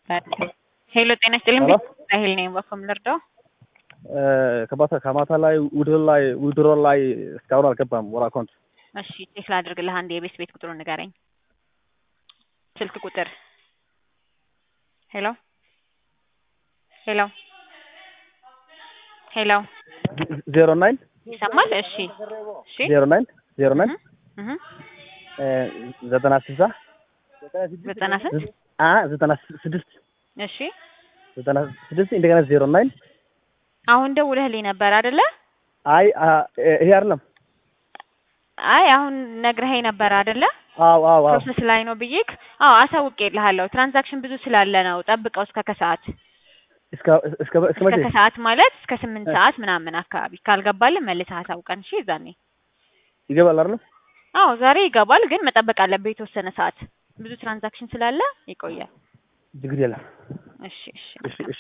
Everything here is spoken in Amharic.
ሄሎ ጤና ይስጥልኝ። ሄሎ ራሄል ነኝ። በኮም ልርዳው? ከማታ ከማታ ላይ ውድሮ ላይ ውድሮ ላይ እስካሁን አልገባም ወር አካውንት እሺ ቼክ ላድርግልህ። አንድ የቤት ቤት ቁጥሩን ንገረኝ። ስልክ ቁጥር ሄሎ ሄሎ ሄሎ ዜሮ ናይን ይሰማል? እሺ እሺ ዜሮ ናይን ዜሮ ናይን እህ ዘጠና ስልሳ ዘጠና ስንት አ ዘጠና ስድስት እሺ ዘጠና ስድስት እንደገና ዜሮ ናይን አሁን ደውለህልኝ ነበር አይደለ? አይ አ- ይሄ አይደለም። አይ አሁን ነግረኸኝ ነበር አይደለ? አዎ አዎ አዎ ፕሮሰስ ላይ ነው ብዬክ። አዎ አሳውቄልሃለሁ። ትራንዛክሽን ብዙ ስላለ ነው። ጠብቀው እስከ ከሰዓት እስከ እስከ እስከ እስከ መቼ ከሰዓት ማለት እስከ ስምንት ሰዓት ምናምን አካባቢ ካልገባልን መልሰህ አሳውቀን። እሺ ዛኔ ይገባል አይደል? አዎ ዛሬ ይገባል፣ ግን መጠበቅ አለብህ የተወሰነ ሰዓት። ብዙ ትራንዛክሽን ስላለ ይቆያል። ችግር የለም። እሺ እሺ እሺ እሺ